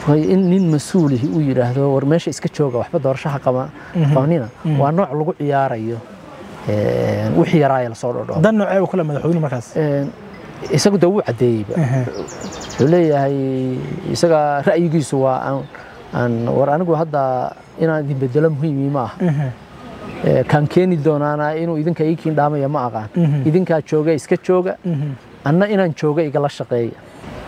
way in nin mas-uulihi uu yidhaahdo war meesha iska jooga waxba doorashaha qaba- qabanina waa nooc lagu ciyaarayo een, wixii yaraaya lasoo dhodho dan noocee uu kale madaxweyne markaas isagu de wuu caddeeyeyba wuxuu leeyahay isaga ra'yigiisu waa aan aan war anigu hadda inaan idin bedelo muhiimi ma aha Ee, kaan keeni doonaana inuu idinka ii kiindhaamaya ma aqaan idinkaa jooga iska jooga anna inaan jooga igala shaqeeya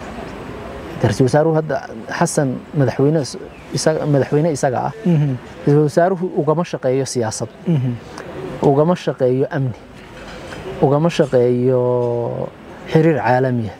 ra-iisul wasaaruhu hadda xasan madaxweyne is- isaga- madaxweyne isaga ah ra-iisul wasaaruhu ugama shaqeeyo siyaasad ugama shaqeeyo amni ugama shaqeeyo xiriir caalamiya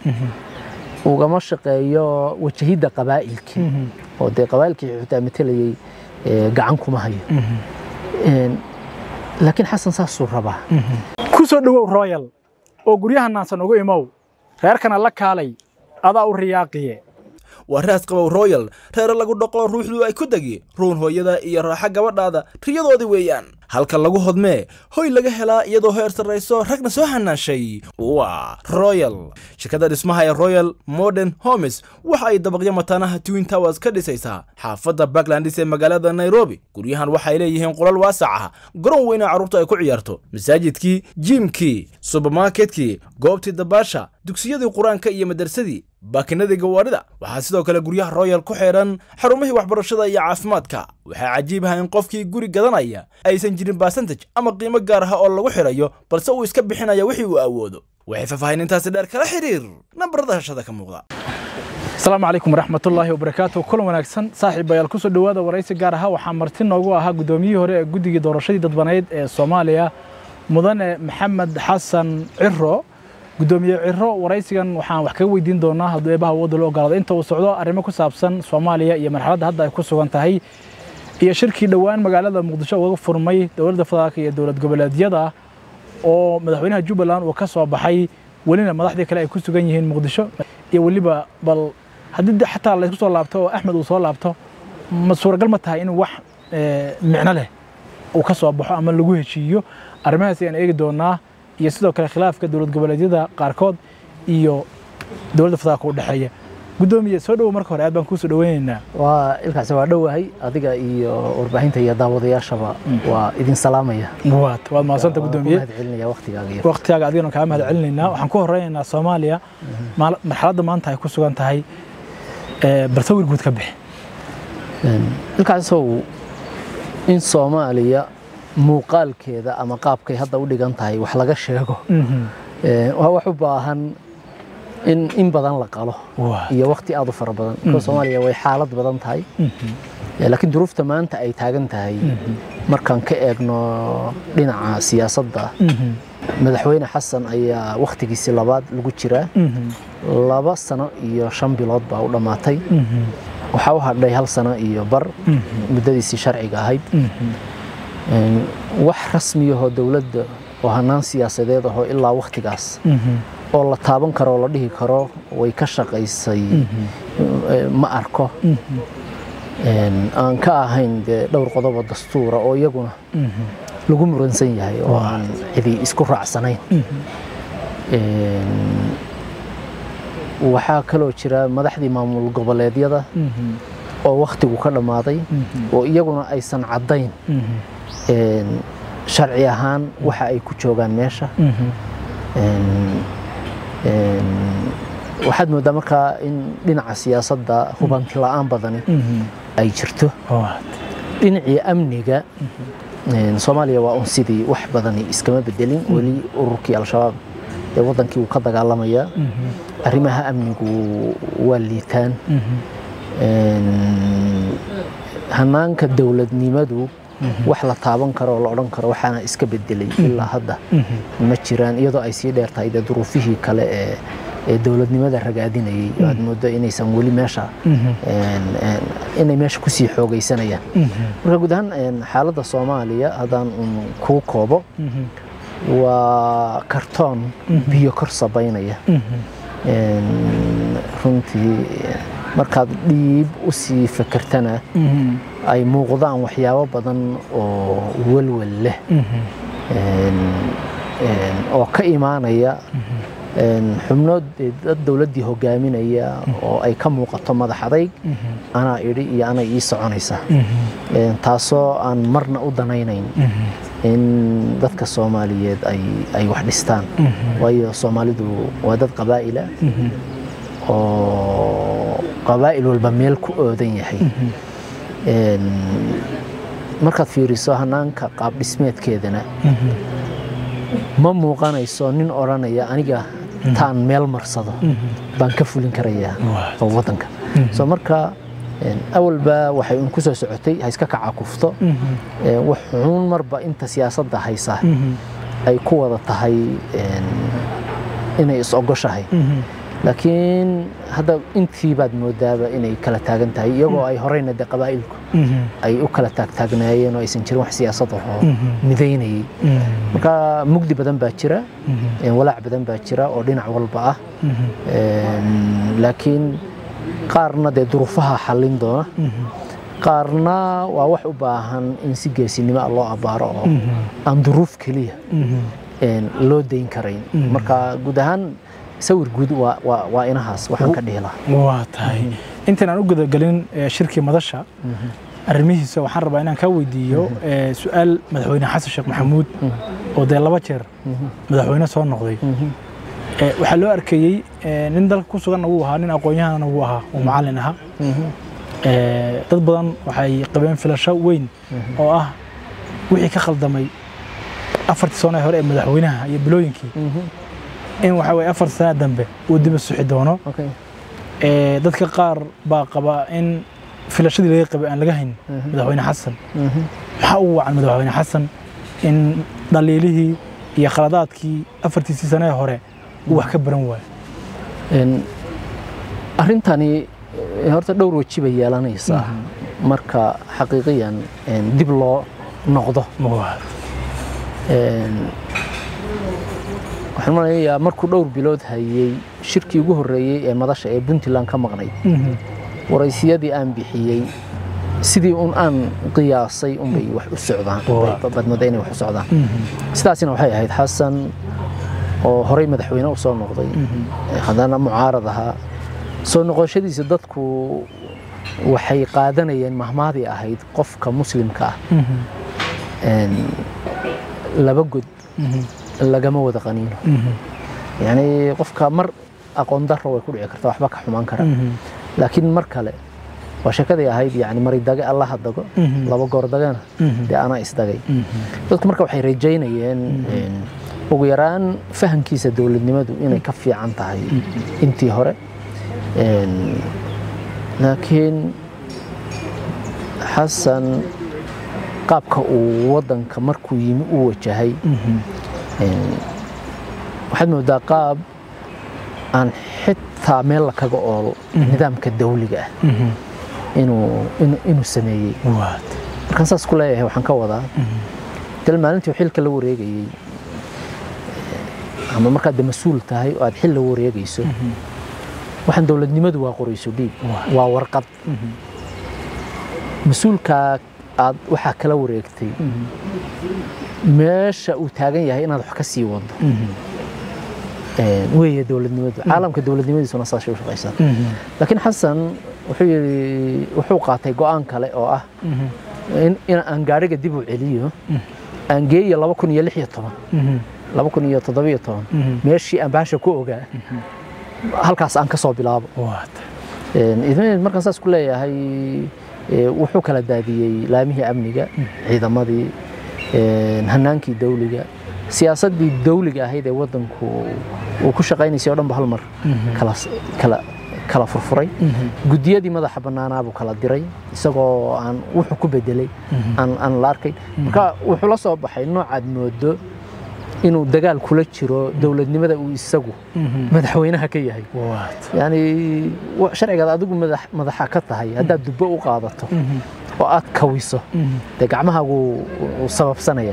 ugama shaqeeyo wajahidda qabaa'ilkii oo dee qabaa'ilkii xitaa matelayay ee, gacan kuma hayo Een, laakiin xasan saasuu rabaa ku soo dhowow royal oo guryaha naansan ugu imow reerkana la kaalay adaa u riyaaqiye waa raas qabow royal reere lagu dhaqo ruuxdu ay ku degi ruun hooyada iyo raaxa gabadhaada riyadoodii weeyaan halka lagu hodmee hoy laga helaa iyadoo heer sarrayso ragna soo hanaashay waa royal shirkadda dhismaha ee royal modern homes waxa ay dabaqyo mataanaha twin towers ka dhisaysaa xaafadda backlandis ee magaalada nairobi guryahan waxay leeyihiin qolal waasac ah garoon weyna carruurtu ay ku ciyaarto masaajidkii jiimkii subermarketkii goobtii dabaasha dugsiyadii qur-aanka iyo madarsadii baakinadii gawaarida waxaa sidoo kale guryaha royal ku xeedhan xarumihii waxbarashada iyo caafimaadka waxaa cajiib ah in qofkii guri gadanaya aysan jirin basantaj ama qiimo gaar ah oo lagu xidhayo balse uu iska bixinaya wixii uu awoodo waxay faahfaahinintaasi dheer kala xiriir nambarada hashada ka muuqda asalaamu calaykum waraxmatullaahi wabarakaatu kulan wanaagsan saaxiibayaal ku soo dhowaada waraysi gaar aha waxaa marti noogu ahaa guddoomiyihii hore ee guddigii doorashadii dadbaneyd ee soomaaliya mudane maxamed xasan ciro guddoomiye ciro waraysigan waxaan wax kaga weydiin doonaa hadduu eebaha wadda loo ogolaado inta uu socdo arrimo ku saabsan soomaaliya iyo marxaladda hadda ay ku sugan tahay iyo shirkii dhowaan magaalada muqdisho uga furmay dowladda federaalka iyo dowlad goboleedyada oo madaxweynaha jubbaland uu ka soo baxay welina madaxdii kale ay ku sugan yihiin muqdisho iyo weliba bal haddii de xataa laysku soo laabto oo axmed uu soo laabto ma suuragal ma tahay inuu wax eh, micno leh uu ka soo baxo ama lagu heshiiyo arrimahaas ayaan eegi doonaa iyo sidoo kale khilaafka dowlad goboleedyada qaarkood iyo dowladda federaalka u dhexeeya guddoomiye soo dhowo marka hore aad baan kuu soo dhoweynaynaa waa ilkaasi waa dhowahay adiga iyo warbaahinta iyo daawadayaashaba waa idin salaamaya waad waad mahadsanta guddoomiye mahad celinaya waqtigaaga iyo waqtigaaga adigana kaa mahad celinaynaa waxaan ku horeynaynaa soomaaliya maal- marxaladda maanta ay ku sugan tahay eh, bal sawir guud ka bixi ilkaasow in soomaaliya muuqaalkeeda ama qaabkay hadda u dhigan tahay wax laga sheego Ee, waa wax u baahan in in badan la qalo Waa. iyo waqti aad u fara badan because soomaaliya way xaalad badan tahay Ee, laakiin duruufta maanta ay taagan tahay markaan ka eegno dhinaca siyaasadda madaxweyne xasan ayaa wakhtigiisii labaad lagu jiraa laba sano iyo shan bilood baa u dhammaatay waxaa u hadhay hal sano iyo bar muddadiisii sharciga ahayd Een, wax rasmiyahoo dowladda oo hanaan siyaasadeed ahoo ilaa wakhtigaas oo la taaban karo oo la dhihi karo way ka shaqaysay eh, ma arko Een, aan ka ahayn dee dhowr qodobo dastuura oo iyaguna lagu muransan yahay oo aan cidi isku raacsanayn Een, waxaa kaloo jira madaxdii maamul goboleedyada oo wakhtigu ka dhammaaday oo iyaguna aysan caddayn Een, sharci ahaan waxa ay ku joogaan meesha Een, een, waxaad moodaa markaa in dhinaca siyaasadda hubanti la'aan badani ay jirto dhinacii amniga een, soomaaliya waa un sidii wax badani iskama bedelin weli ururkii al-shabaab ee wadankii uu ka dagaalamayaa arrimaha amnigu waa liitaan Een, hanaanka dowladnimadu wax la taaban karo oo la odhan karo waxaana iska bedelay ilaa hadda ma jiraan iyadoo ay sii dheer tahay dee duruufihii kale ee ee dowladnimada ragaadinayay aad moodo inaysan weli meesha een, een, inay meesha kusii xoogaysanayaan marka guud ahaan een, xaaladda soomaaliya haddaan un kuu koobo waa kartoon biyo kor sabaynaya Een, runtii markaad dhiib u sii fakertana ay muuqdaan waxyaabo badan oo walwal leh Een, een, oo ka imaanaya xubno dad dowladdii hogaaminaya oo ay ka muuqato madax adayg anaa idhi iyo anay ii soconaysa taasoo aan marna u danaynayn in dadka soomaaliyeed ay wax dhistaan waayo soomaalidu waa dad qabaa'ila oo qabaa'il walba meel ku oodan yahay markaad fiiriso hanaanka qaab dhismeedkeedana ma muuqanayso nin odhanaya aniga taan meel marsado baan ka fulin karayaa oo waddanka soo marka awalba waxay un ku soo socotay ha iska kacakufto wax xuun marba inta siyaasadda haysa ay ku wada tahay inay is-ogoshahay laakiin hadda intii baad moodaaba inay kala taagan tahay iyagoo ay horeyna de qabaa'ilku ay u kala taagtaagnaayeen oo aysan jirin wax siyaasad ahoo midaynayay marka mugdi badan baa jira walaac badan baa jira oo dhinac walba ah laakiin qaarna dee duruufaha xallin doona qaarna waa wax u baahan in si geesinimo loo abbaaro oo aan duruuf keliya loo dayn karayn marka guud ahaan sawir guud waa inahaas waxaan ka dhihi lahaa waa tahay intaan aan u gudagelin shirkii madasha arrimihiisa waxaan rabaa inaan kaa weydiiyo su-aal madaxweyne xasan sheekh maxamuud oo dee laba jeer madaxweyne soo noqday waxaa loo arkayey nin dalka ku suganna wuu ahaa nin aqoon-yahanna wuu ahaa oo macallin ahaa dad badan waxay qabeen filasho weyn oo ah wixii ka khaldamay afartii sano ee hore ee madaxweynaha iyo bilooyinkii in waxa weye afar sana dambe uu dib u suxi doono dadka qaar baa qaba in filashadii laga qabay aan laga hayn madaxweyne xasan maxaa ugu wacan madaxweyne xasan in dhaliilihii iyo khaladaadkii afartiisii sane ee hore uu wax ka baran waayo arrintani horta dhowr weji bay yeelanaysaa marka xaqiiqiyan dib loo noqdo waxaan manayaa markuu dhowr bilood hayey shirkii ugu horreeyey ee madasha ee puntland ka maqnayd waraysiyadii aan bixiyey sidii un aan qiyaasay unbay wax u socdaan badmada inay wax u socdaan sidaasina waxay ahayd xasan oo horey madaxweyne u soo noqday haddana mucaarad ahaa soo noqoshadiisa dadku waxay qaadanayeen mahmaadii ahayd qofka muslimka ah laba god lagama wada qaniino yani qofka mar aqoon daro way ku dhici karta waxba ka xumaan kara laakiin mar kale waa sheekadii ahayd yani maridage allaha dago laba goor dagana dee anaa isdagay dadku marka waxay rajaynayeen ugu yaraan fahamkiisa dowladnimadu inay ka fiican tahay intii hore laakiin xasan qaabka uu waddanka markuu yimi u wajahay waxaad moodaa qaab aan xitaa meel la kaga oolo nidaamka dawliga ah inuu sameeyey markaan saas ku leeyahay waxaan ka wadaa dal maalintii xilka la wareegayey ama markaad de mas-uul tahay oo aad xil la wareegayso waxaan dowladnimadu waa qorayso dhiib waa warqad mas-uulkaa aad waxaa kala wareegtay meesha uu taagan yahay inaad wax ka sii wado weeye dowladnimadu caalamka dowladnimadiisuna saashay u shaqaysaa laakiin xasan wuxuu yidhi wuxuu qaatay go'aan kale oo ah in aan gaadhiga dib u celiyo aan geeyo laba kun iyo lix iyo toban laba kun iyo toddoba iyo toban meeshii aan baasha ku ogaa halkaas aan ka soo bilaabo idmayd markaan saas ku leeyahay wuxuu kala daadiyey laamihii amniga ciidamadii hanaankii dawliga siyaasaddii dawliga ahayd ee waddanku uu ku shaqaynaysay o dhan ba hal mar kala furfuray guddiyadii madaxa bannaanaabuu kala diray isagoo aan wuxuu ku bedelay aan la arkayn marka wuxuu la soo baxay noocaad moodo inuu dagaal kula jiro dowladnimada uu isagu madaxweynaha ka yahay yani sharcigaad adigu madaxa ka tahay haddaad dubbo u qaadato oo aad kawiso dee gacmahaagu sababsanaya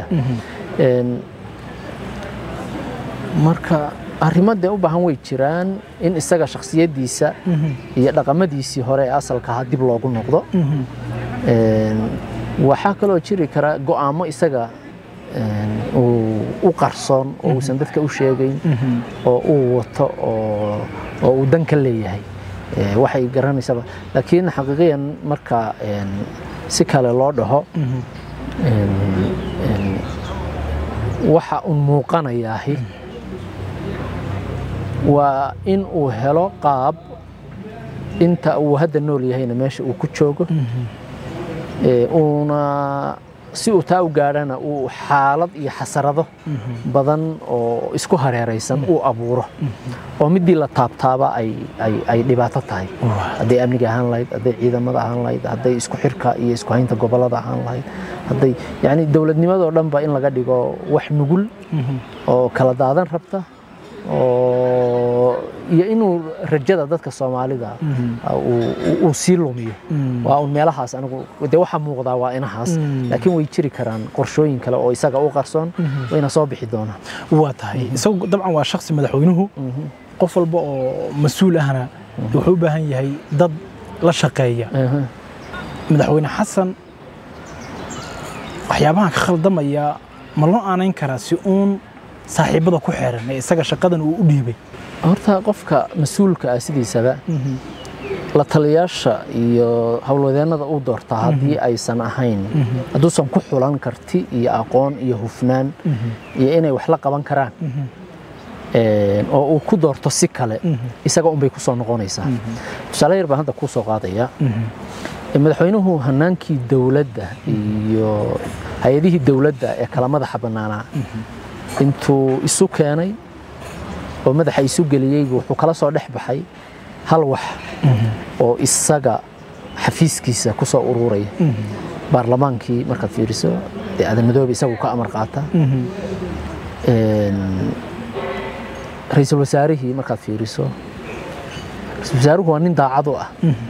marka arrimo dee u baahan way jiraan in isaga shakhsiyaddiisa iyo dhaqamadiisii hore ee asalka ahaa dib loogu noqdo waxaa kaloo jiri kara go'aamo isaga een, uu u qarsoon oo uusan dadka u sheegayn oo uu wato oo oo uu dan ka leeyahay ee, waxay garanaysaba laakiin xaqiiqiyan marka een, si kale loo dhaho een, een, waxa un muuqanayaahi waa in uu helo qaab inta uu hadda nool yahayna meesha uu ku joogo ee, uuna si uu taa u gaadhana uu xaalad iyo xasarado badan oo isku hareeraysan uu abuuro oo midii la taabtaaba ay, ay, ay dhibaato tahay hadday amniga ahaan lahayd hadday ciidamada ahaan lahayd hadday isku xirka iyo isku haynta gobolada ahaan lahayd hadday yani dowladnimadoo dhanba in laga dhigo wax nugul oo kala daadan rabta oo iyo inuu rajada dadka soomaalida uu- uu- uu sii lumiyo waa un meelahaas anigu dee waxa muuqdaa waa inahaas laakiin way jiri karaan qorshooyin kale oo isaga u qarsoon wayna soo bixi doonaan waa tahay isagu dabcan waa shaksi madaxweynuhu qof walba oo mas-uul ahna wuxuu u baahan yahay dad la shaqeeya Aha. madaxweyne xasan waxyaabahan ka khaldamaya ma loo aanayn karaa si uun saaxiibada ku xeeran ee isaga shaqadan uu u dhiibay horta qofka mas-uulka ah sidiisaba la taliyaasha iyo howlwadeennada uu doortaa haddii aysan ahayn hadduusan ku xulan karti iyo aqoon iyo hufnaan iyo inay wax la qaban karaan een, oo uu ku doorto si kale isaga unbay ku soo noqonaysaa tusaale yar baan hadda kuu soo qaadaya Ee, madaxweynuhu hanaankii dowladda iyo hay-adihii dowladda ee kala madaxa bannaanaa intuu isu keenay oo madaxa isu geliyey wuxuu kala soo dhex baxay hal wax oo isaga xafiiskiisa ku soo ururaya baarlamaankii markaad fiiriso dee aadan madoobe isagu ka amar qaata Een, ra'iisul wasaarihii markaad fiiriso ra'iisul wasaaruhu waa nin daacad u ah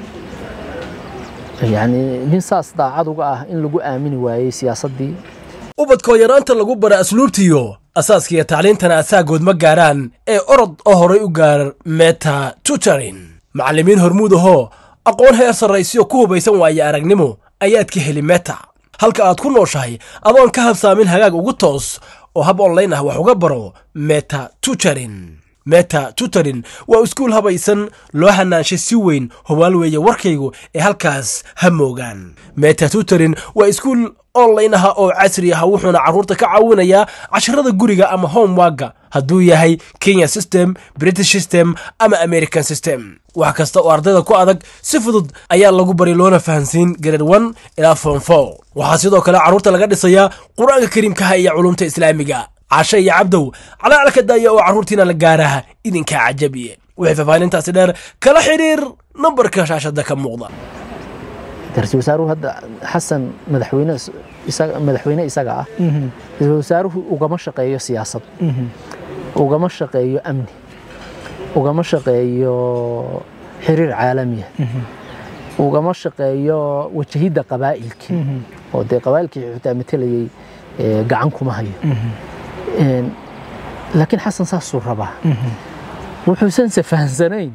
yani nin saas daacad uga ah in lagu aamini waayey siyaasaddii ubadkoo yaraanta lagu bara asluubtiyo asaaskiiyo tacliintana asaagood ma gaaraan ee orod oo horay u gaar meta tutorin macallimiin hormuud ahoo aqoon heer sarraysiyo ku hubaysan waaya aragnimo ayaad ka heli meta halka aad ku nooshahay adoon ka habsaamin hagaag ugu toos oo hab online ah wax uga baro meta tutorin meta tutorin waa iskuul habaysan loo hanaanshay si weyn hubaal weeye warkaygu ee halkaas ha moogaan meta tutorin waa iskuul online ah oo casri ah wuxuuna carruurta ka caawinayaa casharada guriga ama homeworka hadduu yahay kenya system british system ama american system wax kasta oo ardayda ku adag si fudud ayaa lagu bari loona fahansiin grade one ilaa form four waxaa sidoo kale carruurta laga dhisayaa qur-aanka kariimkaha iyo culumta islaamiga cashe iyo cabdow calaalka daaya oo carruurtiina la gaaraha idinkaa cajabiye wixii faahfaahintaasi dheer kala xidhiir nambarka shaashada ka muuqda ra-iisul wasaaruhu hadda xasan madaxweyne is- isaga- madaxweyne isaga ah ra-iisul wasaaruhu ugama shaqeeyo siyaasad ugama shaqeeyo amni ugama shaqeeyo xiriir caalamiya ugama shaqeeyo wajahidda qabaa'ilkii oo dee qabaa'ilkii xitaa matelayay ee, gacan kuma hayo Een, laakiin xasan saasuu rabaa wuxuusanse fahansanayn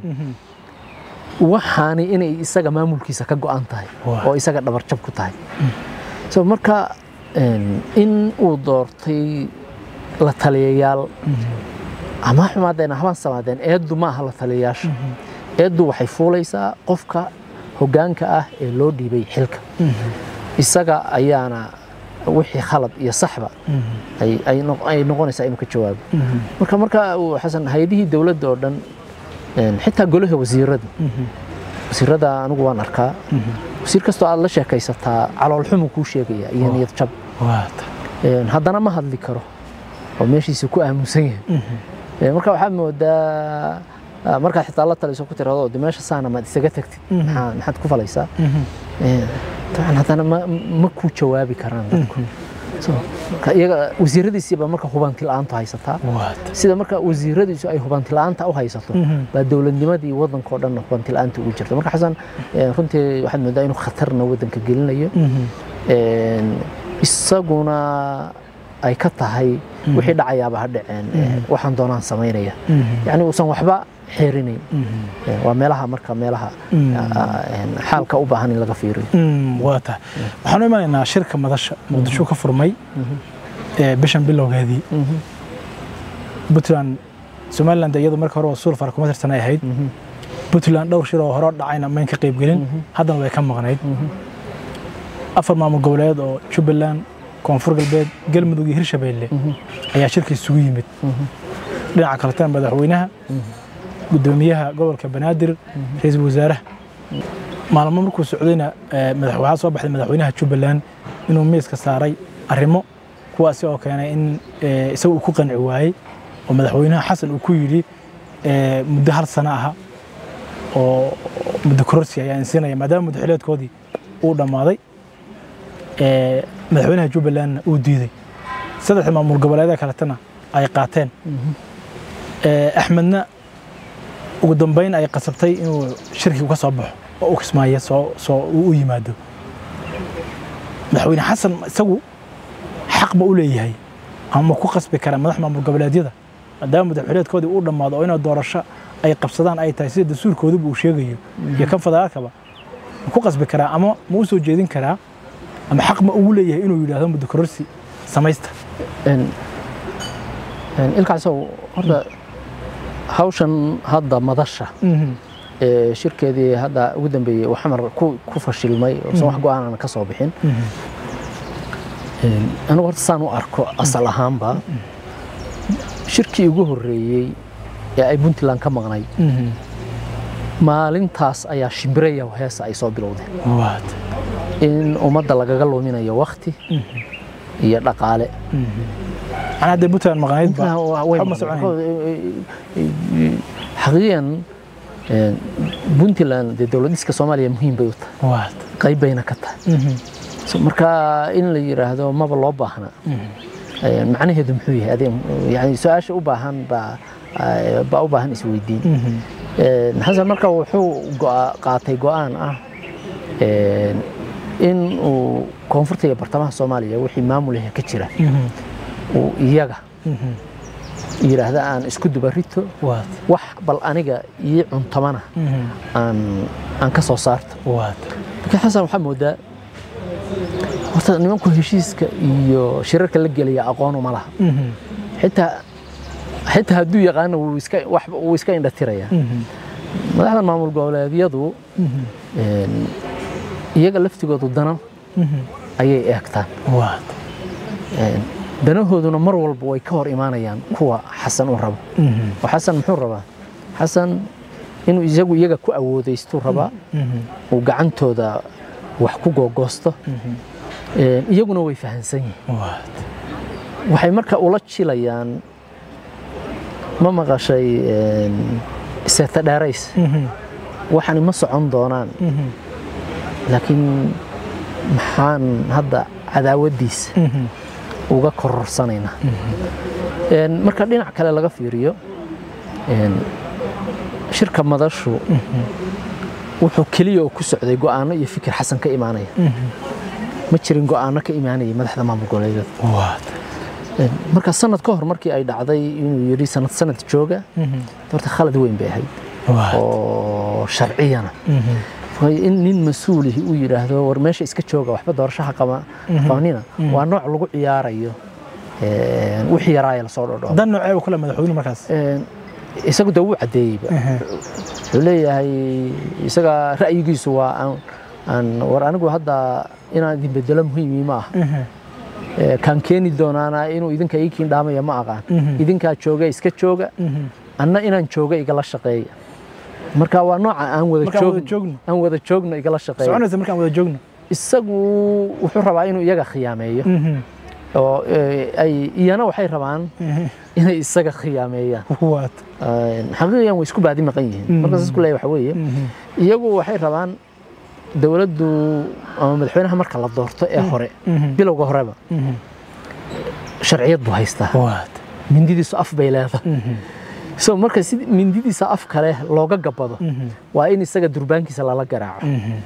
waxaani inay isaga maamulkiisa ka go'an tahay Waa. oo isaga dhabarjab ku tahay so marka een, in uu doortay la taliyayaal ama ha xumaadeen habaan samaadeen eeddu ma aha la taliyayaasha eeddu waxay fuulaysaa qofka hoggaanka ah ee loo dhiibay xilka isaga ayaana wixii khalad iyo saxba ay, ay, noq- ay noqonaysaa inuu ka jawaabo marka marka uu xasan hay-adihii dowladda oo dhan een, xitaa golaha wasiirada wasiirada anigu waan arkaa wasiir kastoo aad la sheekaysataa caloolxumu kuu sheegaya iyo niyad jab waata Een, haddana ma hadli karo oo meeshiisa ku aamusan yahay Een, marka waxaad moodaa ah, markaad xitaa la taliso ku tirado de meesha saana maad isaga tagtid maxaa- maxaad ku falaysaa Een, dabcan haddana ma ma kuu jawaabi karaan dadku So, marka iyaga wasiiradiisiiba marka hubanti la'aantu haysataa waata sida marka wasiiradiisu ay hubanti la'aanta u haysato baa dowladnimadii waddanka oo dhan hubanti la'aanta ugu jirta marka xasan eh, runtii waxaad moodaa inuu khatarna waddanka gelinayo Een, isaguna ay ka tahay wixii dhacayaaba ha dhaceen eh, waxaan doonaan samaynaya yacni uusan waxba xeerinayn Eh, waa meelaha marka meelaha ah, een, xaalka u baahan in laga fiiriyo waa tahay waxaan u imanaynaa shirka madasha muqdisho ka furmay ee bishan bilowgeedii puntland somaliland iyadu marka hore waa sulfar kuma tirsanay ahayd puntland dhowr shir oo hore u dhacayna mayn ka qaybgelin haddana way ka maqnayd afar maamul goboleed oo jubbaland koonfur galbeed galmudug iyo hirshabeelle ayaa shirka isugu yimid dhinaca kaletana madaxweynaha gudoomiyaha gobolka banaadir ra-iisul wasaaraha maalmo markuu socdayna eh, madax- waxaa soo baxday madaxweynaha jubbaland inuu miiska saaray arrimo kuwaasi oo keenay in eh, isaga uu ku qanci waayey oo madaxweynaha xasan uu ku yidhi eh, muddo hal sano aha oo muddo kororsi ayaa insiinaya maadaama muddaxileedkoodii uu dhammaaday eh, madaxweynaha jubbalandna uu diiday saddexda maamul goboleedee kaletana ay qaateen Eh, axmedna ugu dambeyn ay qasabtay inuu shirkigu ka soo baxo oo u kismaayo soo soo uu u yimaado madaxweyne xasan isagu xaq ma u leeyahay ama ku qasbi kara madax maamul goboleedyada maadaama madaxweyneedkoodii uu dhammaado oo inay doorasho ay qabsadaan ay tahay sida dastuurkooduba uu sheegayo iyo kan federaalkaba ma ku qasbi karaa ama ma u soo jeedin karaa ama xaq ma ugu leeyahay inuu yidhaahdo muddo kororsi samaysta ilkaasow horta hawshan hadda madasha ee shirkeedii hadda ugu dambeeyey uu xamar ku ku fashilmay oosan wax go-aanana ka soo bixin anigu horta saan u arko asal ahaanba shirkii ugu horreeyey ee ay puntland ka maqnayd maalintaas ayaa shimbiraya heesa ay soo bilowdeen waad in ummadda lagaga luminayo wakti iyo dhaqaale macnaa haddee puntland maqnayd ba way waxba ma soconayn. xaqiiqan puntland dee dowlad dhiska soomaaliya muhiim bay u tahay waad qayb bayna ka tahay So, marka in la yiraahdo maba loo baahna Eh, macnaheedu muxuu yahay adee yani su-aasha u baahan baa eh, baa u baahan isweydiin Eh, xasan marka wuxuu go'a- qaatay go'aan ah eh, in uu koonfurta iyo bartamaha soomaaliya wixii maamulaha ka jira uu iyaga yidhaahda aan isku dubarito waad wax bal aniga ii cuntamana aan aan ka soo saarto waad laakiin xasan waxaa moodaa horta nimanku heshiiska iyo shirarka la gelaya aqoon uma laha xitaa xitaa hadduu yaqaano wuu iska wax wuu iska indhatirayaa madaxda maamul goboleedyadu een, iyaga laftigoodu dana ayay eegtaan waad Een, danahooduna mar walba way ka hor imaanayaan kuwa xasan u rabo oo xasan muxuu rabaa xasan inuu isagu iyaga ku awoodaystu rabaa uu gacantooda wax ku googoosto Een, iyaguna way fahansan yihiin waad waxay marka ula jilayaan ma maqashay een, seeta dheerays waxani ma socon doonaan laakiin maxaan hadda cadaawaddiisa uga kororsanaynaa Een, marka dhinac kale laga fiiriyo een, shirka madashu wuxuu keliya oo ku socday go'aano iyo fikir xasan ka imaanaya ma jirin go'aano ka imaanaya madaxda maamul goboleedyada waad Een, marka sanad ka hor markii ay dhacday inuu yidhi sanad sanad jooga horta khalad weyn bay ahayd waad oo sharciyana waayo in nin mas-uulihi uu yidhaahdo war meesha iska jooga waxba doorashaha qaba qabanina waa nooc lagu ciyaarayo een, wixii yaraaya lasoo dhodho dan noocee uu kale madaxweyne markaas isagu dee wuu caddeeyeyba wuxuu leeyahay isaga ra'yigiisu waa aan aan war anigu hadda inaan idin bedelo muhiimi ma aha Ee, kaan keeni doonaana inuu idinka ii kiindhaamaya ma aqaan idinkaa jooga iska jooga anna inaan jooga igala shaqeeya marka waa nooca aan wada Markaan wada joogno joogno. aan wada joogno igala shaqeeya soconaysa markaan wada joogno isagu wuxuu rabaa inuu iyaga khiyaameeyo oo ee, ay iyana waxay rabaan inay isaga khiyaameeyaan waad Een, xaqiiqiyan way isku baadi maqan yihiin marka saas ku leeyahay waxa weeye iyagu waxay rabaan dowladdu ama madaxweynaha marka la doorto ee hore bilowga horeba sharciyad buu haystaa waad mindidiisu af bay leedahay so marka si mindidiisa af kale looga gabado waa in isaga durbaankiisa lala garaaco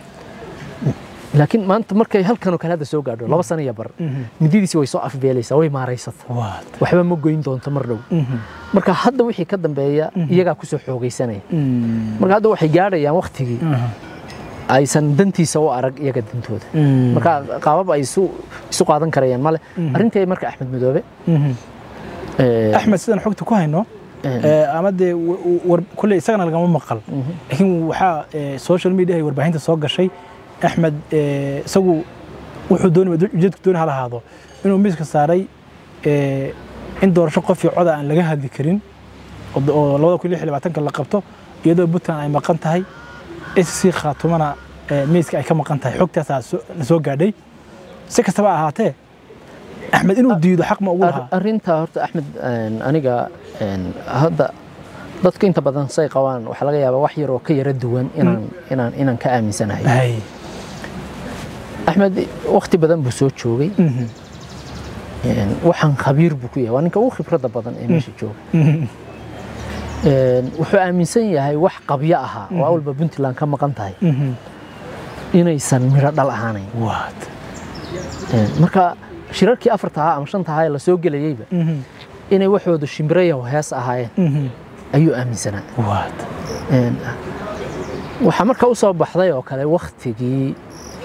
laakiin maanta markay halkanoo kale hadda soo gaadho laba sano iyo bar mindidiisi way soo afbeelaysaa way maaraysata waad waxba ma goyn doonto mar dhow marka hadda wixii ka dambeeya iyagaa kusoo xoogaysanaya marka hadda waxay gaadhayaan waktigii aysan dantiisa u arag iyaga dantooda marka qaabab ay isu isu qaadan karayaan male arrintii marka axmed madoobe eh, axmed sidaan xogta ku hayno ee, ama dee w- w- war- kulley isagana lagama maqal laakiin waxaa ee, social media ay warbaahinta soo gashay axmed ee, isagu wuxuu doonaya ujeedku dooni ha lahaado inuu miiska saaray ee, in doorasho qof iyo coda aan laga hadli karin oo d- oo labada kun iyo lix iyo labaatanka la qabto iyadoo puntland ay maqan tahay sc khaatumana ee, miiska ay ka maqan tahay xogtaasaa soo- la soo gaadhay si kastaba ha ahaatee axmed inuu diido xaq ma ugu lahaa Ar- arrintaa horta axmed een, aniga een, hadda dadka inta badan say qabaan waxaa laga yaabaa wax yar oo ka yara duwan inaan inaan inaan ka aaminsanahay Hay. axmed waqti badan buu soo joogay Mhm. een, waxaan khabiir buu ku yahay waa ninka ugu khibradda badan ee meesha jooga Mhm. Een, wuxuu aaminsan yahay wax qabyo ahaa oo awalba puntland ka maqan tahay Mhm. inaysan midho dhal ahaanayn What? Een, marka shirarkii afarta ahaa ama shanta ahaa ee lasoo gelayeyba Mhm. inay waxoodu shimbirayo hees ahaayeen Mhm. ayuu aaminsanaa What? Een, waxaa marka u soo baxday oo kale waktigii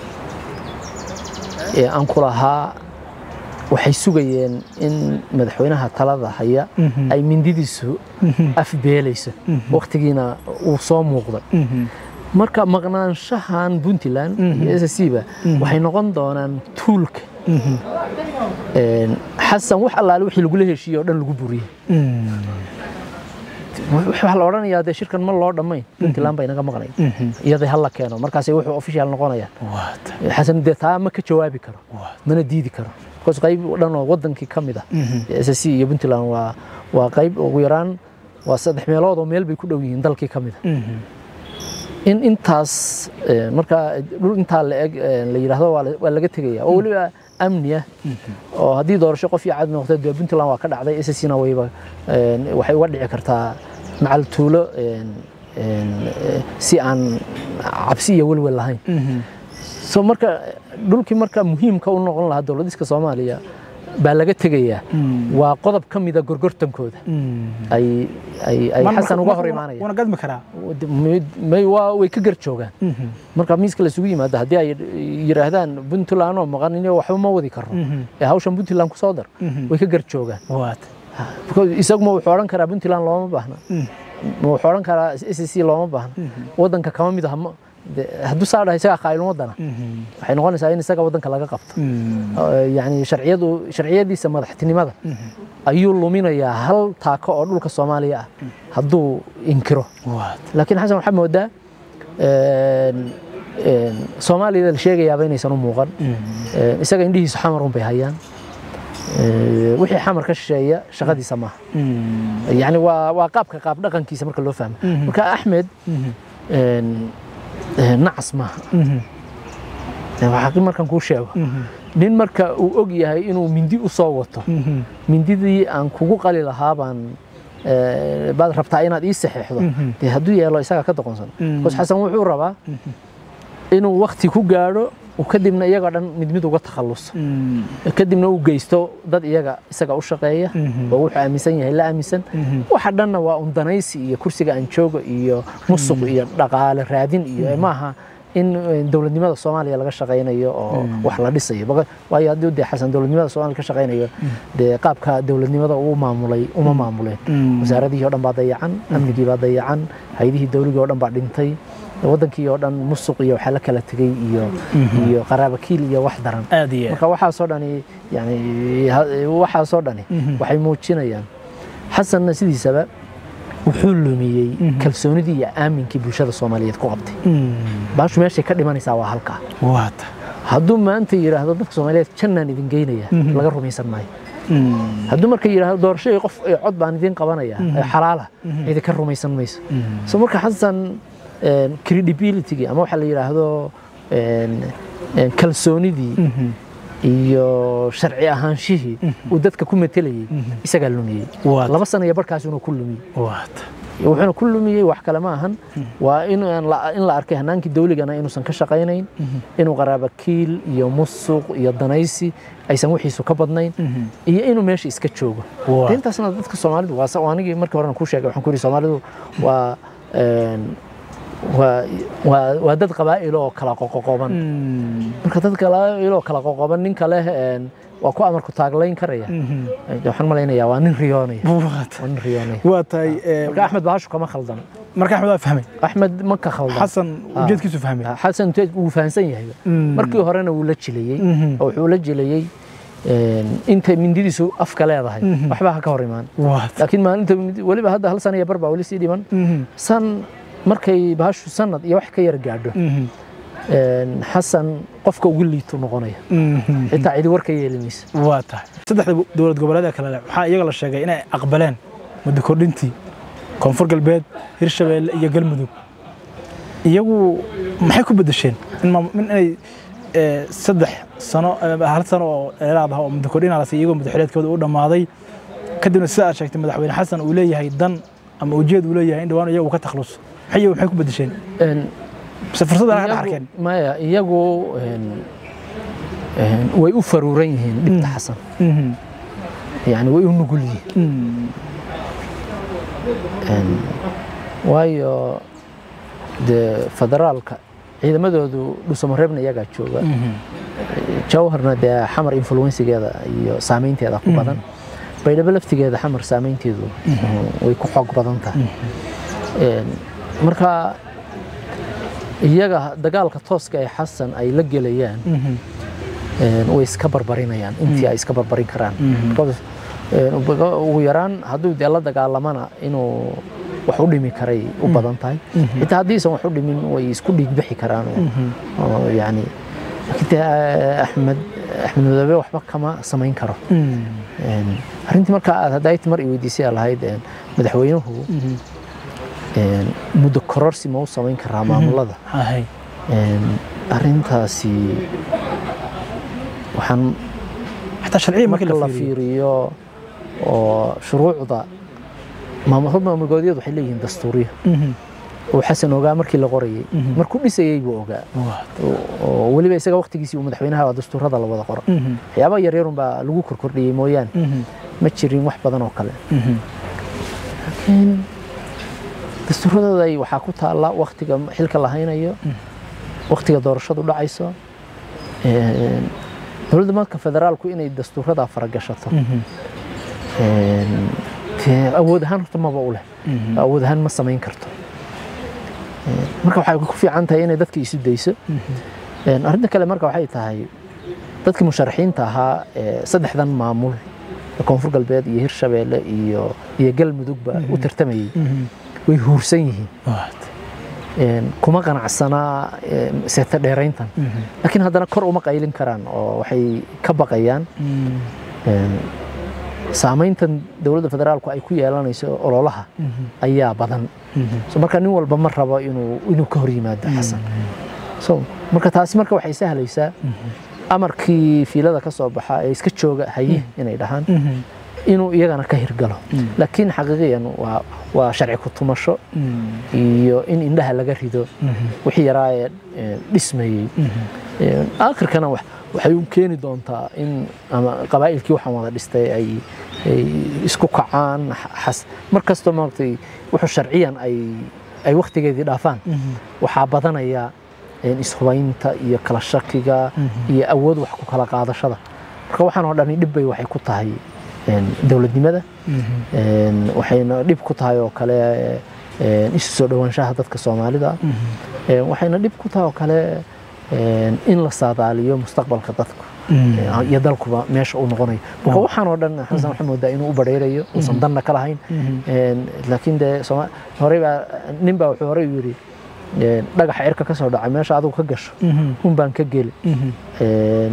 ee aan ku lahaa waxay sugayeen in madaxweynaha talada haya Mhm. ay mindidiisu afbeelayso waktigiina uu soo muuqday Mhm. marka maqnaanshahan puntland iyo s c ba waxay noqon doonaan tuulka Mhm. Een, xasan wax allaale wixii lagula heshiiyey oo dhan lagu buriyey Mhm. waxaa la odhanayaa dee shirkan ma loo dhammayn puntland bay naga maqnayn Mhm. iyadai hala keeno markaasay wuxuu official noqonayaan What? xasan dee taa ma ka jawaabi karo What? mana diidi karo because qayb dhan oo wadankii ka mid ah s c iyo puntland waa waa qayb ugu yaraan waa saddex meelood oo meel bay ku dhow yihiin dalkii ka mid ah Mhm. in intaas eh, marka dhul intaa la eg eh, la yidhaahdo waa la- waa laga tegaya oo weliba amni ah oo haddii doorasho qof iyo cad noqdo dee puntland waa ka dhacday s c na wayba eh, waxay uga dhici kartaa macal tuulo eh, eh, si aan cabsi iyo welwel lahayn Mhm. so marka dhulkii marka muhiimka u noqon lahaa dowladiska soomaaliya baa laga tegayaa Mm. waa qodob ka mida gorgortankooda Mhm. ay ay ay Man- xasan uga marka hor wana- imaanaya wana gadmi karaa may waa way ka gar joogaan Mhm. marka miiska la isugu yimaado haddii ay yidhaahdaan puntland oo maqan inay waxba ma wadi karno Mhm. ee hawshan puntland ku soo dar Mhm. way ka gar joogaan What? Because isaguma wuxuu odhan karaa puntland looma baahna Mm. ma wuxuu odhan karaa s c looma baahna wadanka kama mid aha ma- de- hadduu saa dhahay isagaa qaa'ilun wadana Mhm. waxay noqonaysaa in isaga wadanka laga qabto Mhm. Uh, yani sharciyadu sharciyadiisa madaxtinimada ayuu luminayaa hal taako oo dhulka soomaaliya ah hadduu inkiro What? laakiin xasan waxaa moodaa een, een, soomaaliyada la sheegayaaba inaysan u muuqan Een, isaga indhihiisu xamar un bay hayaan Ee, wixii xamar ka shisheeya shaqadiisa maaha Mhm. yani waa waa qaabka qaab dhaqankiisa marka loo fahmo marka axmed Mhm. een, een, nacas maaha Mhm. waxaa markan kuu sheego Mhm. nin marka uu og yahay inuu mindi u soo wato Mhm. mindidii aan kugu qali lahaa baan eh, baad rabtaa inaad ii saxeexdo Mhm. dee hadduu yeelo isaga ka doqonsan Mhm. bas xasan wuxuu rabaa inuu wakti ku gaadho uu kadibna iyaga dhan mid mid uga takhalluso Mhm. kadibna uu geysto dad iyaga isaga u shaqeeya Mhm. oo wuxuu aaminsan yahay la aaminsan Mhm. waxa dhanna waa un danaysi iyo kursiga aan joogo iyo musuq iyo dhaqaale raadin iyo maaha in eh, dowladnimada soomaaliya laga shaqaynayo oo wax la dhisayo Baqa- waayo haddii dee xasan dowladnimada soomaaliya ka shaqaynayo dee qaabka dowladnimada uu maamulay uma maamuleen Mm. wasaaradihii oo dhan baa dayacan amnigii baa dayacan hay-adihii dowligii oo dhan baa dhintay wadankii oo dhan musuq iyo waxaa la kala tegey iyo iyo qaraabakiil iyo wax daran aad iyo marka waxaasoo dhani yani ha- waxaasoo dhani waxay muujinayaan xasanna sidiisaba wuxuu lumiyey kalsoonidii iyo aaminkii bulshada soomaaliyeed ku qabtay baashu meeshay ka dhimanaysaa waa halkaa waata hadduu maanta yidhaahdo dadka soomaaliyeed jannaan idin geynaya laga rumaysan maayo hadduu marka yidhaahdo doorashadii qof ee cod baan idin qabanaya ee xalaala idinka rumaysan mayso so marka xasan een, credibility ama waxaa la yidhaahdo een, een, kalsoonidii iyo sharci ahaanshihii uu dadka ku matelayey isagaa lumiyey Waata. laba sana iyo barkaas inuu ku lumiyey waata wuxuuna ku lumiyey wax kale ma ahan waa in aan la- in la arkay hanaankii dawligana inuusan ka shaqaynayn inuu qaraabakiil iyo musuq iyo danaysi aysan wixiisu ka badnayn iyo inuu meesha iska joogo Waa. De intaasna dadka soomaalidu waa sa- waa anigii markii horena kuu sheegay waxaan ku yidhi soomaalidu waa een, waa waa waa dad qabaa'il oo kala qoqoqoban marka dad qabaa'il oo kala qoqoban ninka leh een, waa ku amarku taaglayn karaya waxaan malaynayaa waa nin riyoonaya waa nin riyoonaya waa tahay ee, marka axmed bahashu kama khaldan marka axmed waa fahmay axmed ma ka khaldan xasan Ah. ujeedkiisu fahmay xasan Teed wuu fahansan yahay Mm. markii horena wuu la jilayey Mhm. oo wuxuu la jilayey een, intay mindidiisu afka leedahay waxba ha ka hor imaan waa tahay laakiin maalinta mindi- weliba hadda hal sana iyo bar baa weli sii dhiman Mhm. san markay bahashu sanad iyo wax ka yar gaadho Mhm. een, xasan qofka ugu liitu noqonaya Mhm. xitaa cidi war ka yeeli maysa waa tahay saddexda dowlad goboleedee kale leh waxaa iyaga la sheegay inay aqbaleen muddo kordhintii koonfur galbeed hirshabeelle iyo galmudug iyagu maxay ku bedesheen in maam- in inay ee, saddex sano ee, hal sano oo dheeraad ah oo muddo kordhin la siiyay iyagoo madaxweyneedkooda u dhammaaday kadibna sida aad sheegtay madaxweyne xasan uu leeyahay dan ama ujeed uu leeyahay in dhawaan iyagu ka takhlus maxay maxay ku bedesheen Een, mise fursad aan ka iyagu- arkeen maya iyagu een, een, way u faruuran yihiin dhibta xasan yani way u nugul yihiin Een, waayo dee federaalka ciidamadoodu dhusamareebna iyagaa jooga jawharna dee xamar influensigeeda iyo saameynteeda ku badan baydhabo laftigeeda xamar saameynteedu way ku xoog badan tahay Een, marka iyaga dagaalka tooska ee xasan ay la gelayaan een, way iska barbarinayaan intii ay iska barbarin karaan Because, een, ugu- ugu yaraan hadduu dee la dagaalamana inuu wax u dhimi karay u badan tahay xitaa haddiisan wax u dhimin way isku dhiigbixi karaan oo- oo yani laakiin dee, eh, axmed axmed madoobe waxba kama samayn karo Een, arrintii marka aad haddayti mar i weydiisay aa lahayd een, madaxweynuhu een, muddo kororsi ma u samayn karaa maamulada Ahay. Een, arrintaasi waxaan xataa sharciya markii marka la la fiiriyo fiiriyo oo shuruucda maamul maamulgoodyadu waxay leeyihiin dastuuriyo Mhm. oo xasan ogaa markii la qorayay Mhm. markuu dhisayey buu ogaa Waa. oo- oo weliba isaga waqtigiisii uu madaxweynaha waa dastuurada la wada qoro Mhm. waxyaabaha yaryarun baa lagu korkordhiyey mooyaane Mhm. ma jirin wax badan oo kale Mhm. laakiin dastuuradooda ay waxaa ku taalla waqtiga xilka la haynayo waqtiga doorashadu dhacayso Een, dowladda marka federaalku inay dastuurada faragashato Mhm. Een, dee awood ahaan horta maba u leh Mhm. awood ahaan ma samayn karto Een, marka waxay ku fiican tahay inay dadka isu dayso Een, arrinta kale marka waxay tahay dadkii musharaxiinta ahaa ee saddexdan maamul ee koonfur galbeed iyo hirshabeelle iyo iyo galmudugba u tartamayey Mhm. way huursan yihiin Waa. Een, kuma qanacsanaa een, seeta dheerayntan Mhm. laakiin haddana kor uma qaylin karaan oo waxay ka baqayaan Mhm. een, saamayntan dowladda federaalku ay ku yeelanayso ololaha Mhm. ayaa badan Mhm. so marka nin walba ma rabo inuu inuu ka hor yimaado xasan so marka taasi marka waxay sahlaysaa amarkii fiilada ka soo baxa ee iska jooga haye inay dhahaan Mhm. inuu iyagana ka hirgalo laakiin xaqiiqiyan waa waa sharci ku tumasho Mhm. iyo in indhaha laga rido Mhm. wixii yaraa ee ee dhismayey Ee, aakhirkana wax- waxay u keeni doontaa in ama qabaa'ilkii waxaan wada dhistay ay ay isku kacaan xas mar kastoo maaragtay wuxuu sharciyan ay ay waqtigeedii dhaafaan Mhm. waxaa badanaya een, ishubaynta iyo kala shakiga iyo awood wax ku kala qaadashada marka waxaan oo dhani dhib bay waxay ku tahay een, dowladnimada Mhm. een, waxayna dhib ku tahay oo kale een, isu soo dhowaanshaha dadka soomaalida Mhm. Een, waxayna dhib ku tahay oo kale een, in la saadaaliyo mustaqbalka dadku Mhm. Ee, iyo dalkuba meesha uu noqonayo marka Oh. waxaan oo dhan xasan waxaa moodaa inuu u badheerayo uusan danna ka lahayn Mhm. Een, laakiin dee Sooma- horey baa nin baa wuxuu horey u yidhi een, dhagaxa cirka ka soo dhacay meesha adigu ka gasho Mhm. un baan ka geli Mhm. Een,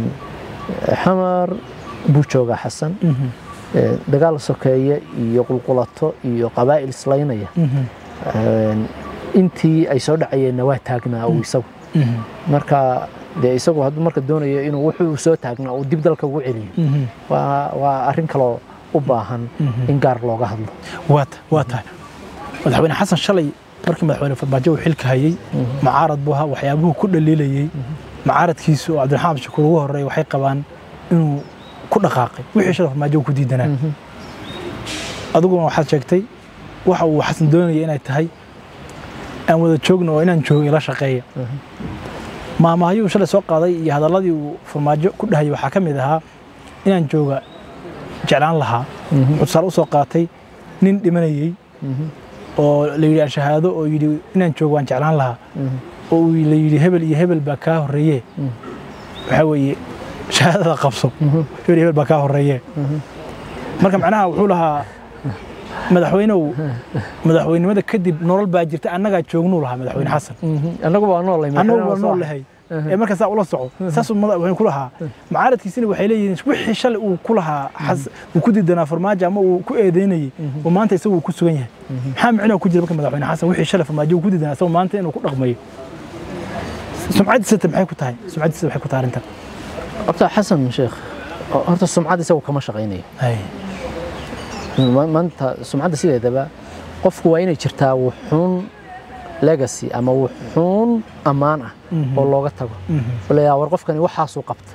xamar buu joogaa xasan Mhm. Een, dagaal sokeeye iyo qulqulato iyo qabaa'il islaynaya Mhm. Een, intii ay soo dhacayeenna waa taagnaa uu isagu Mhm. marka dee isagu hadduu marka doonayo inuu wuxuu soo taagnaa uu dib dalka ugu celiyo Mhm. waa waa arrin kaloo u baahan in gaar looga hadlo waa ta- waa tahay madaxweyne xasan shalay markii madaxweyne farmaajo uu xilka hayay mucaarad buu ahaa waxyaabuhu ku dhaliilayey mucaaradkiisu oo cabdiraxmaan shakuur ugu horreey waxay qabaan inuu ku dhaqaaqay wixii shalay farmaajo uu ku diidanaa adiguna waxaad sheegtay waxa uu xasan doonaya inay tahay aan wada joogno oo inaan joogo ila shaqeeya maamahyuu shalay soo qaaday iyo hadalladii uu farmaajo ku dhahayay waxaa ka mid ahaa inaan jooga jeclaan lahaa wuxuu tusaale u soo qaatay nin dhimanayey oo la yidhi ashahaado oo yidhi inaan joogo waan jeclaan lahaa oo uu la yidhi hebel iyo hebel baa kaa horreeye waxaa weeye shahaadada qabso hebel iyo hebel baa kaa horreeye marka macnaha wuxuu lahaa madaxweynew madaxweynimada kadib nolol baa jirta annagaa joognuu lahaa madaxweyne xasan annagu waa noolay annagu waa nool lahay ee marka saa ula soco saasuu madaxweyne ku lahaa mucaaradkiisina waxay leeyihiin wixii shalay uu ku lahaa xas- uu ku didanaa farmaajo ama uu ku eedeynayey oo maanta isagu uu ku sugan yahay maxaa micnoo ku jira marka madaxweyne xasan wixii shalay farmaajo uu ku didanaa isagu maanta inuu ku dhaqmayo sumcaddiisa maxay ku tahay sumcaddiisa maxay ku tahay arrintan horta xasan sheekh horta sumcad isagu kama shaqaynayo Ma- maanta sumcadda sideedaba qofku waa inay jirtaa wuxuun legacy ama wuxuun ammaan ah oo looga tago oo la yidhaha war qofkani waxaasuu qabta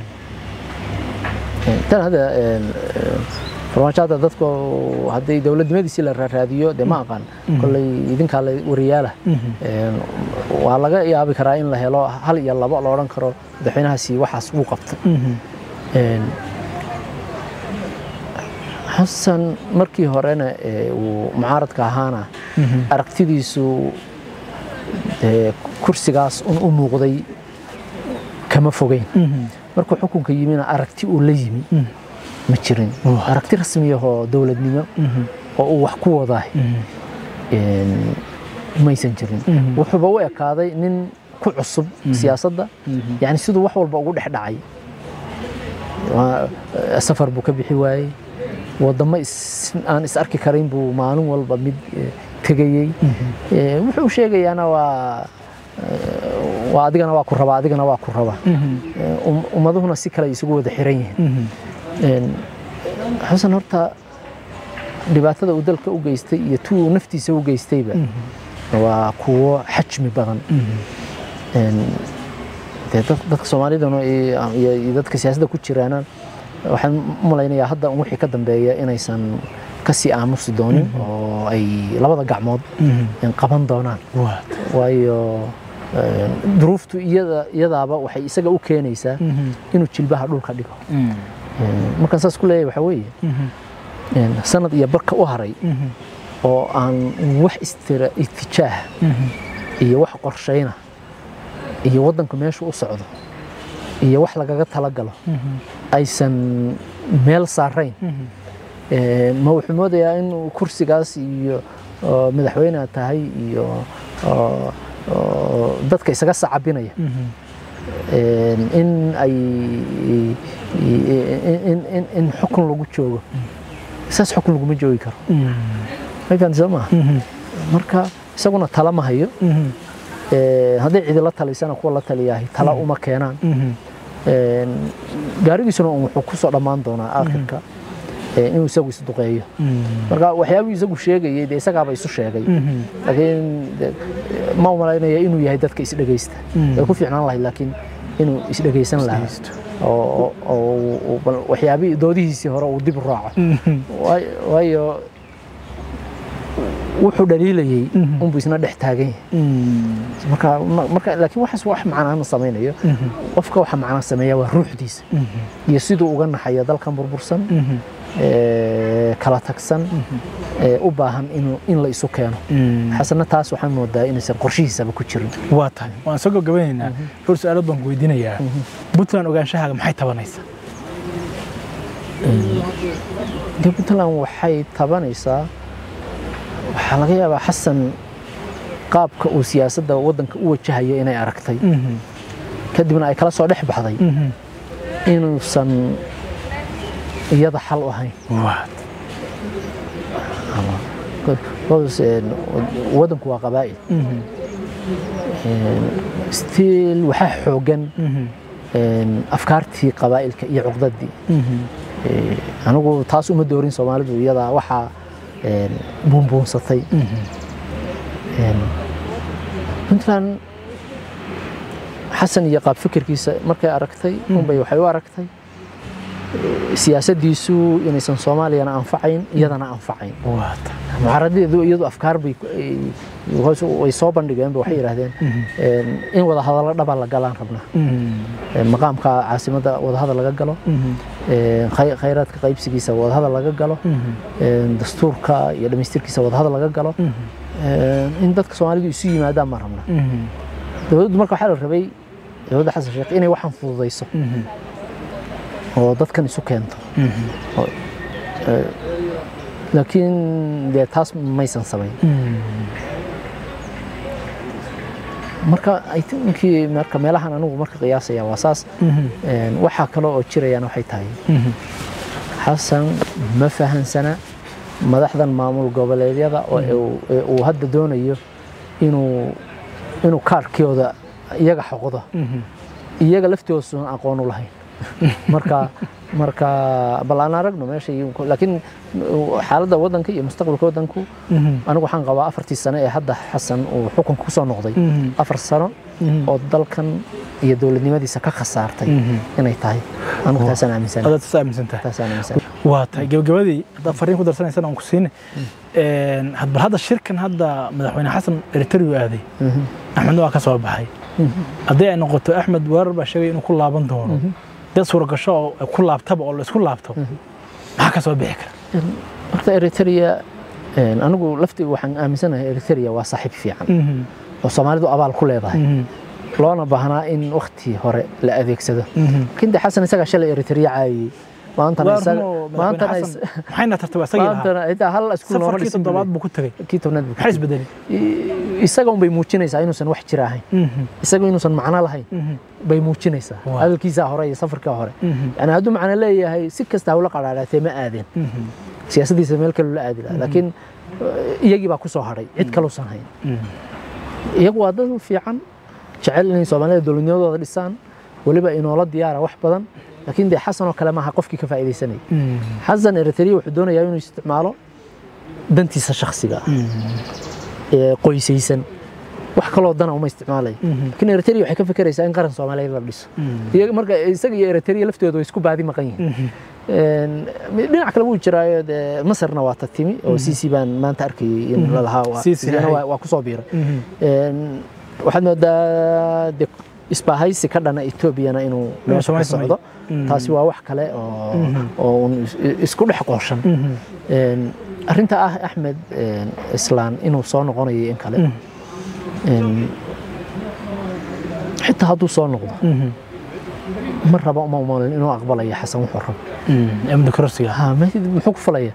tan hadda een, een, farmaajo hadda dadku haddii dowladnimadiisii la raadiyo dee ma aqaan kolley idinkaa la wariyaala Een, waa laga yaabi karaa in la helo hal iyo labo la odhan karo madaxweynahaasi waxaas wuu qabta Een, xasan markii horena ee uu mucaaradka ahaana aragtidiisu dee kursigaas un u muuqday kama fogeyn markuu xukunka yimina aragti uu la yimi ma jirin aragti rasmiyahoo dowladnimo oo uu wax ku wadaay een, maysan jirin wuxuuba u ekaaday nin ku cusub siyaasadda yani siduu wax walba ugu dhex dhacay Waa- safar buu ka bixi waayey wadamo is- aan is arki karin buu maalin walba mid eh, tegayey Eh, wuxuu sheegayaana waa eh, waa adigana waa ku raba adigana waa ku raba Eh, um- ummaduhuna si kale ay isugu wada xiran yihiin Een, xasan horta dhibaatada uu dalka u geystay iyo tu uu naftiisa u geystayba waa kuwo xajmi badan Een, dee dad- dadka soomaalidana iyo iyo dadka siyaasadda ku jiraana waxaan u malaynayaa hadda un wixii ka dambeeya inaysan kasii aamusi doonin oo ay labada gacmood een, qaban doonaan waayo een, duruuftu iyada iyadaaba waxay isaga u keenaysaa inuu jilbaha dhulka dhigo Een, markaan saas ku leeyahay waxaa weeye een, sanad iyo barka u haray oo aan wax istira itijaah iyo wax qorshayna iyo waddanku meeshu u socdo iyo wax lagaga talagalo aysan meel saarayn Een, ma wuxuu moodayaa in kursigaas iyo oo madaxweyne aad tahay iyo oo- oo dadka isaga sacabinaya Een, in ay in- in- in xukun lagu joogo saas xukun laguma joogi karo markaan soo maaha marka isaguna tala ma hayo Ee, hadday cidi la talisana kuwa la taliyahay tala uma keenaan Een, gaarigiisuna un wuxuu ku soo dhammaan doonaa aakhirka ee, inuu isagu isduqeeyo marka waxyaabuu isagu sheegayay dee isagaaba isu sheegay laakiin de- ma u malaynaya inuu yahay dadka isdhegaysta way ku fiicnaan lahayd laakiin inuu isdhegaysan lahaa oo oo- oo uu bal waxyaabihii doodihiisii hore uu dib u raaco Waay- waayo wuxuu dhaliilayey unbuu isna dhex taagan yahay marka ma- marka laakiin waxaas wax macnaa ma samaynayo qofka waxa macnaa sameeya waa ruuxdiisa iyo siduu uga naxayo dalkan burbursan ee, kala tagsan ee, u baahan inuu in la isu keeno xasana taas waxaan moodaa inaysan qorshihiisaba ku jirin waa tahay waan soo gabagabeynaynaa dhowr su-aalood baan ku weydiinayaa puntland ogaanshahaaga maxay tabanaysaa dee puntland waxay tabanaysaa waxaa laga yaabaa xasan qaabka uu siyaasadda waddanka u wajahayo inay aragtay kadibna ay kala soo dhex baxday inuusan iyada xal u ahayn Because, een, waddanku waa qabaa'il stiil waxaa xoogan een, afkaartii qabaa'ilka iyo cuqdadii Ee, anigu taas uma doorin soomaalidu iyadaa waxaa een, buunbuunsatay Een, puntland xasan iyo qaab fikirkiisa markay aragtay unbay waxay u aragtay siyaasaddiisu inaysan soomaaliyana anfacayn iyadana anfacayn waata mucaaradeedu iyadu afkaar bay ay- hoos way soo bandhigeen waxay yidhaahdeen een, in wada hadallo dhaba la galaan rabnaa Een, maqaamka caasimadda wadahadal laga galo een, khay- khayraadka qaybsigiisa wadahadal laga galo een, dastuurka iyo dhammaystirkiisa wadahadal laga galo een, in dadka soomaalidu isu yimaadaan ma rabna dowladdu marka waxaa la rabay dowladda xasan sheekh inay waxaan fududayso oo dadkan isu keento Oo, ee, laakiin dee taas maysan samayn marka I think marka meelahan anigu marka qiyaasaya waa saas Een, waxaa kale oo jirayaan waxay tahay xasan ma fahansana madaxdan maamul goboleedyada oo uu- ee uu hadda doonayo inuu inuu kaarkooda iyaga xoqdo iyaga laftoosuan aqoon u lahayn marka marka bal aan aragno meesha iyo- laakiin xaaladda waddanka iyo mustaqbalka waddanku anigu waxaan qabaa afartii sano ee hadda xasan uu xukunka kusoo noqday afar sano oo dalkan iyo dowladnimadiisa ka khasaartay inay tahay anigu taasaan aaminsanahay adaad is aaminsan tahay taasaan aaminsanahay waa tahay gabagabadii haddaad fariin ku darsanaysana aan ku siine bal hadda shirkan hadda madaxweyne xasan eritrea aaday axmedna waa ka soo baxay haddii ay noqoto axmed weerar baa sheegay inuu ku laaban doono dad suuragasho oo ku laabtaba oo laisku laabto maxaa ka soo bixi kara horta eritrea een, anigu laftii waxaan aaminsanahay eritrea waa saaxiib fiican oo soomaalidu abaal ku leedahay loona baahnaa in wakti hore la adeegsado laakiin de xasan isagaa shalay eritrea caayiyey maantana waa isaga- rumo madaxweyne maantana xasan is- maxayna tartaba isagii lahaa maantana xitaa hal iskuul nooma safarkii dhisin toddobaad buu buu ku tegey leeyahay. kii tobnaad buu maxay isbedelay I- isaga un bay muujinaysaa inuusan wax jira ahayn isaga inuusan macno lahayn bay muujinaysaa Waa. hadalkiisaa hore iyo safarkaa hore yani hadduu macno leeyahay si kasta hawla qadhaadhaatee ma aadeen siyaasaddiisa meel kale la aadi lahaa laakiin eh, iyagii baa ku soo hadhay cid kaluusan hayn iyagu waa dad fiican jecel inay soomaalida dowladnimadooda dhisaan weliba inoola diyaara wax badan laakiin dee xasan oo kale maaha qofkii ka faa'iidaysanaya xasan eritrea wuxuu doonayaa inuu isticmaalo dantiisa shakhsiga ah ee qoysaysan wax kaloo dana uma isticmaalayo laakiin eritrea waxay ka fekeraysaa in qaran soomaaliyeed la dhiso iyaga marka isaga iyo eritrea laftooda way isku baadi maqan yihiin Een, dhinac kale wuu jiraayo dee masarna waa ta timi oo cc baan maanta arkayay in la lahaa waa- Sisi iyana ahay. waa waa kusoo biiray Een, waxaad moodaa de isbaahaysi ka dhana etoobiyana inuu meesha ka Soomaali socdo taasi waa wax kale oo oo un is- isku dhex qooshan Een, arrinta ah axmed een, islaan inuu soo noqonayo in kale Een, xitaa hadduu soo noqdo ma raba uma umalin inuu aqbalayo xasan wuxuu rabo amni kororsiga ha ma- muxuu ku falaya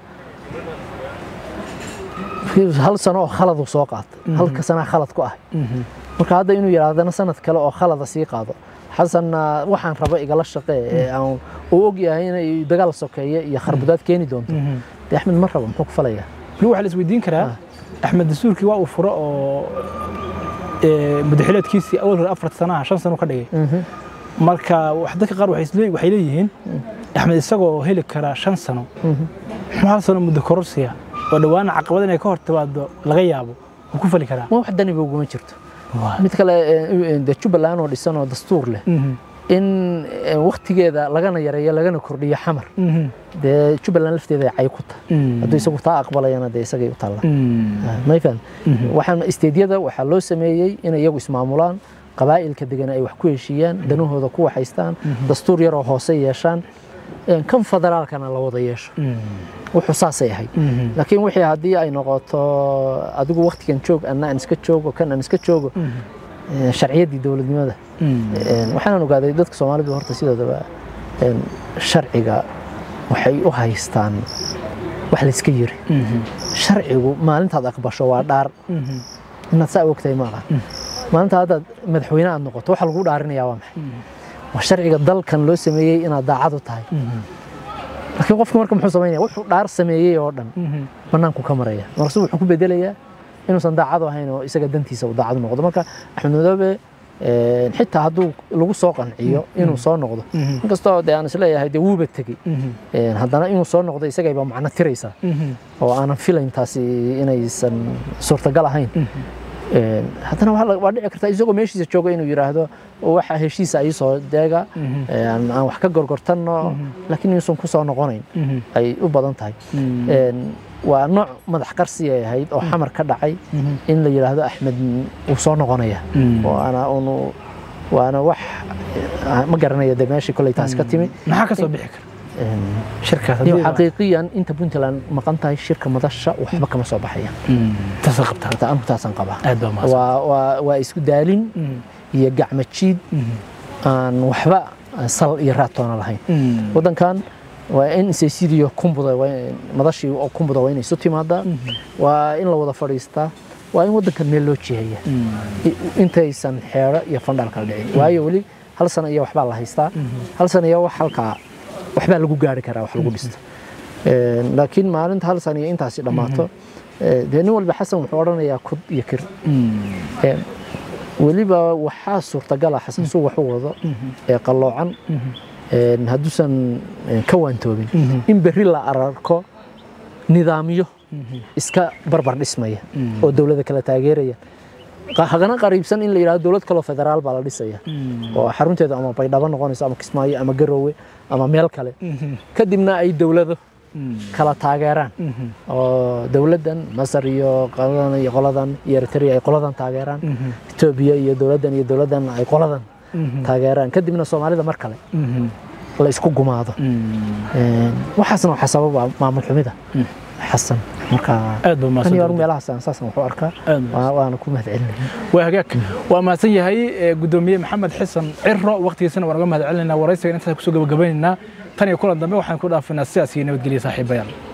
hal sano oo khaladu soo qaatay halka sanaa khalad ku ah marka hadda inuu yidhaahdana sanad kale oo khalada sii qaado xasanna waxaan raba igala shaqee ee aan uu og yahay inay dagaal sokeeye iyo kharbudaad keeni doonto dee axmed ma rabo muxuu ku falaya weli waxaa la isweydiin karaa axmed dastuurkii waa uu furo oo ee, madaxileedkiisii awal hore afar sanaha shan sano ka dhigay marka wax dadka qaar waxay isle- waxay leeyihiin axmed isagoo heli kara shan sano muxuu hal sano muddo kororsiya oo dhowaana caqabad inay ka hor timaado laga yaabo wuu ku fali karaa ma wax daniba uguma jirto mid kale ee, dee jubbaland oo dhisan oo dastuur leh in ee, waktigeeda lagana yareeyo lagana kordhiyo xamar dee jubbaland lafteeda ay cay ku tahay hadduu isagu taa aqbalayana dee isagay u taallaa may faham waxaan isteedyada waxaa loo sameeyey inay iyagu ismaamulaan qabaa'ilka degan ay wax ku heshiiyaan danahooda ku waxaystaan dastuur yaroo hoose yeeshaan een, kan federaalkana la wada yeesho wuxuu saasay ahayd laakiin wixii haddii ay noqoto adigu waktigan joog anna aan iska joogo kan aan iska joogo een, sharciyaddii dowladnimada Een, waxaan ogaaday dadka soomaalidu horta sidoodaba een, sharciga waxay u haystaan wax la iska yiri sharcigu maalintaad aqbasho waa dhaar inaad saa ogtahay ma aha maalinta haddaad madaxweyne aad noqoto waxa lagu dhaarinayaa waa maxay waa sharciga dalkan loo sameeyey inaad daacad u tahay laakiin qofku marka muxuu samaynaya wuxuu dhaar sameeyey oo dhan bannaanku ka maraya markaasuu wuxuu ku bedelayaa inuusan daacad u ahayn oo isaga dantiisa uu daacad u noqdo marka axmed madoobe een, xitaa hadduu lagu soo qanciyo inuu soo noqdo inkastoo dee aan isleeyahay dee wuuba tegey Een, haddana inuu soo noqdo isagayba macno tiraysaa oo aanan filayn taasi inaysan suurtagal ahayn Een, haddana waa la- waa dhici kartaa isagoo meeshiisa jooga inuu yidhaahdo waxa heshiisa ii soo deega een, aan wax ka gorgortanno laakiin inuusan ku soo noqonayn ay u badan tahay Een, waa nooc madax qarsi ay ahayd oo xamar ka dhacay in la yidhaahdo axmed wuu soo noqonaya waana unu waana wax ah, ma garanaya de meeshii koley taas ka timi maxaa ka soo bixi kara Een, shirkaas iyo haddii la- xaqiiqiyan inta puntland maqan tahay shirka madasha waxba kama soo baxayaan Mm, taasay qabtaa Horta anigu taasaan qabaa aad baa mahadsan waa waa waa isku daalin Mm, iyo gacmo jiid mhm, aan waxba sal iyo raatoona lahayn mm, waddankan waa in saysidiyo kumbuda waa in- madashii oo kumbuda waa inay isu timaadaa waa in la wada fadhiistaa waa in waddankan meel loo jiheeya mm, i- intaysan xeero iyo fandhaal kala dhicin waayo weli hal sano iyo waxbaa la haystaa hal sano iyo wax halkaa waxbaa lagu gaari karaa wax lagu dhisto Een, laakiin maalinta hal sano iyo intaasi dhammaato ee, dee nin walba xasan wuxuu odhanayaa kud iyo kir mm, Een, weliba waxaa suurtagala xasan suu wax u wado ee qalloocan een, hadduusan een, ka waantoobin in berri la ararko nidaamyo iska barbar dhismaya oo dowladda kala taageeraya Qa- hagana qariibsan in la yidhahdo dowlad kaloo federaal baa la dhisaya oo xarunteedu ama baydhabo noqonayso ama kismaayo ama garoowe ama meel kale kadibna ay dowlado kala taageeraan oo dowladdan masar iyo qoladan iyo qoladan iyo eritrea ay qoladan taageeraan etoobiya iyo dowladdan iyo dowladdan ay qoladan taageeraan kadibna soomaalida mar kale la isku gumaado Een, waxaasna waxaa sababa maamul xumida xasan marka aad baa tan iyo mahadsan meelahaas aan saasan waxu arkaa Aad baa waa- waana ku mahadcelinaya waa hagaag waa mahadsan yahay ee, gudoomiye maxamed xasan ciro waqtigiisana waan uga mahad celinaynaa waraysigan intaas kusoo gabagabaynaynaa tan iyo kulan dambe waxaan ku dhaafinaa sidaas iyo nabadgelya saaxiibayaal